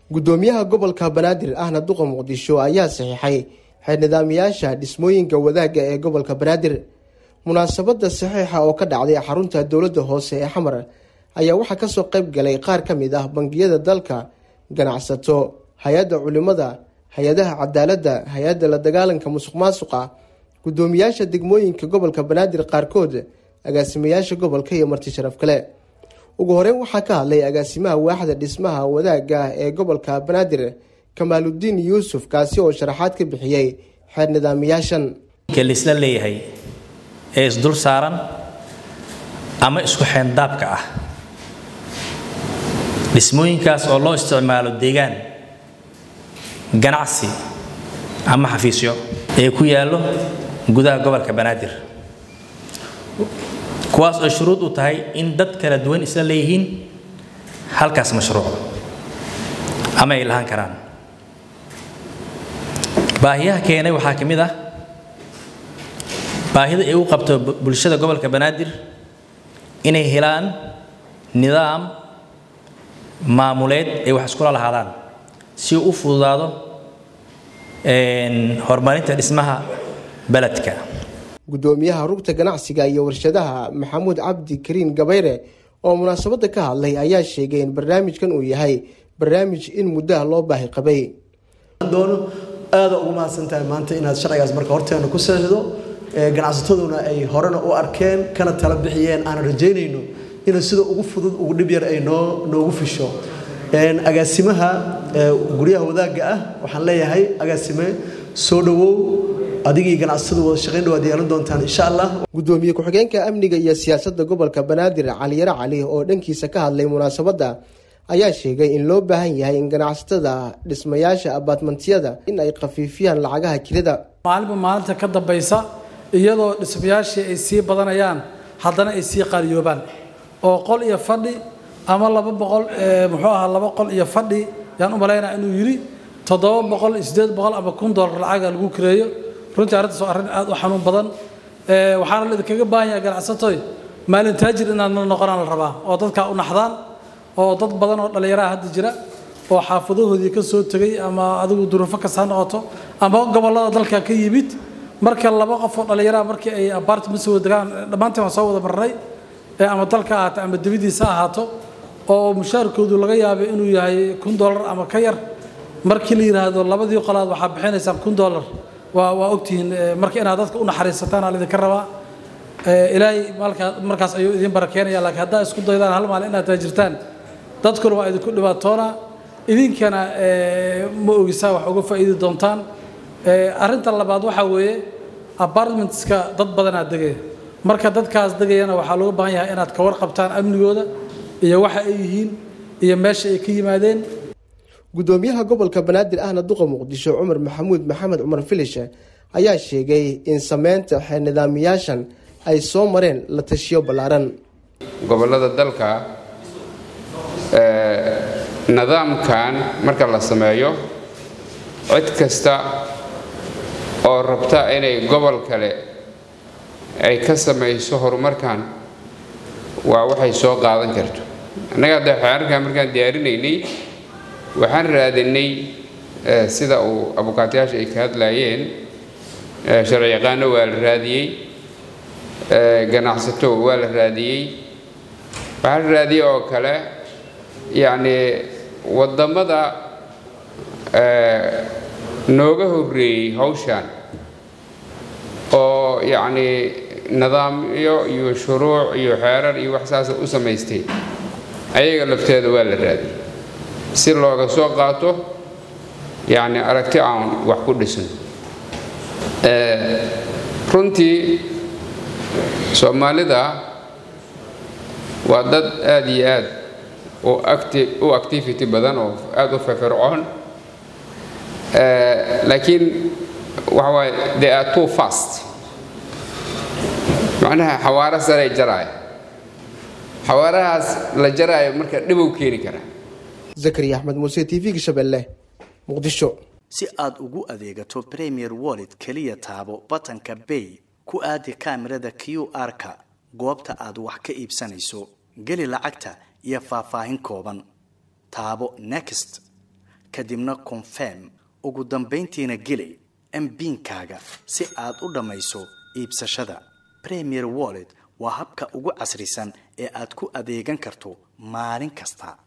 gudoomiyaha gobolka banaadir ahna duqa muqdisho ayaa saxiixay xeer nidaamiyaasha dhismooyinka wadaagga ee gobolka banaadir munaasabada saxiixa oo ka dhacday xarunta dowladda hoose ee xamar ayaa waxaa kasoo qayb galay qaar ka mid ah bangiyada dalka ganacsato hay-adda culimada hay-adaha cadaaladda hay-adda la dagaalanka musuq maasuqa gudoomiyaasha degmooyinka gobolka banaadir qaarkood agaasimayaasha gobolka iyo marti sharaf kale ugu horeyn waxaa ka hadlay agaasimaha waaxda dhismaha wadaagga ah ee gobolka banaadir kamaaludiin yuusuf kaasi oo sharaxaad ka bixiyey xeer nidaamiyaashan laisla leeyahay ee isdul saaran ama isku xeendaabka ah dhismooyinkaas oo loo isticmaalo deegaan ganacsi ama xafiisyo ee ku yaallo gudaha gobolka banaadir kuwaas oo shuruud u tahay in dad kala duwan isla leeyihiin halkaas mashruuc ama ay lahaan karaan baahiyaha keenay waxaa ka mid ah baahida ay u qabto bulshada gobolka banaadir inay helaan nidaam maamuleed ay wax iskula lahaadaan si uu u fududaado horumarinta dhismaha beledka gudoomiyaha rugta ganacsiga iyo warshadaha maxamuud cabdi kariin gabayre oo munaasabada ka hadlay ayaa sheegay in barnaamijkan uu yahay barnaamij in muddaha loo baahi qabay doono aada ugu mahadsantahay maanta inaad sharcigaas marka horteena ku seexdo ganacsataduna ay horena u arkeen kana tala bixiyeen aan rajaynayno inuu sida ugu fudud ugu dhib yar ay noo noogu fisho agaasimaha guryaha wadaagga ah waxaan leeyahay agaasime soo dhawow adigii ganacsatadu wada shaqayn dhawaad yeelan doontaan insha allah gudoomiye ku-xigeenka amniga iyo siyaasadda gobolka banaadir caliyare cali oo dhankiisa ka hadlay munaasabadda ayaa sheegay in loo baahan yahay in ganacsatada dhismayaasha abaatmantiyada in ay khafiifiyaan lacagaha kirada maalinba maalinta ka dambaysa iyadoo dhismayaashii ay sii badanayaan haddana ay sii qaaliyoobaan oo qol iyo fadhi ama laba boqol muxuu ahaa laba qol iyo fadhi yaan u malaynaa inuu yidhi toddoba boqol iyo siddeed boqol ama kun dollar lacaga lagu kireeyo runtii arrintaas waa arrin aad u xanuun badan waxaana la idinkaga baahan yahay ganacsatoy maalin taajir inaad la noqonaan la rabaa oo dadkaa u naxdaan oo dad badan oo dhallinyaraha hadda jira oo xaafadahoodii ka soo tegay ama adigu duruufo kasta ha noqoto ama gobollada dalka ka yimid marka laba qof oo dhallinyaraha markii ay apartment soo degaan dhammaantiin waan soo wada marnay ama dalka ahaato ama dibadiisa ahaato oo mushaarkoodu laga yaabay inuu yahay kun dollar ama ka yar markii la yidhaahdo labadii qolaad waxaa bixinaysaan kun dollar waa waa ogtihiin marka inaad dadka u naxariisataan aa laydinka rabaa ilaahay maalkaa markaas ayuu idin barakeenaya laakiin haddaa isku daydaan hal maalin inaad taajirtaan dadkuna waa idinku dhibaatoona idinkana ma ogisaa wax uga faa'iidi doontaan arrinta labaad waxaa weeye apartmentska dad badanaa degaya marka dadkaas degayana waxaa looga baahan yahay inaad ka warqabtaan amnigooda iyo waxa ay yihiin iyo meesha ay ka yimaadeen gudoomiyaha gobolka banaadir ahna duqa muqdisho cumar maxamuud maxamed cumar filishe ayaa sheegay in sameynta xeer nidaamiyaashan ay soo mareen la tashiyo ballaaran gobollada dalka nidaamkan marka la sameeyo cid kasta oo rabta inay gobol kale ay ka samayso horumarkan waa waxay soo qaadan karto annaga hadda xeerarkan markaan diyaarinaynay waxaan raadinay sida uu abukaatayaasha ay ka hadlaayeen sharci yaqaano waa la raadiyey ganacsato waa la raadiyey waxaa la raadiyey oo kale yacni waddamada nooga horreeyey hawshan oo yacni nidaamyo iyo shuruuc iyo xeerar iyo wax saasa u samaystay ayaga lafteeda waa la raadiyey si looga soo qaato yacni aragti aan wax ku dhisin runtii soomaalida waa dad aada iyo aad u activity badan oo aada u firfircoon laakiin waxa waaye they are too fast macnaha xawaaro saray jaraaya xawaarahaas la jaraayo marka dhibow keeni kara zakariya axmed muuse t v-ga shabeelle muqdisho si aad ugu adeegato premier wallet keliya taabo batanka bay ku aadi kaamirada q r-ka goobta aad wax ka iibsanayso geli lacagta iyo faahfaahin kooban taabo next kadibna confirm ugu dambayntiina geli mbiinkaaga si aad u dhammayso iibsashada premier wallet waa habka ugu casrisan ee aad ku adeegan karto maalin kasta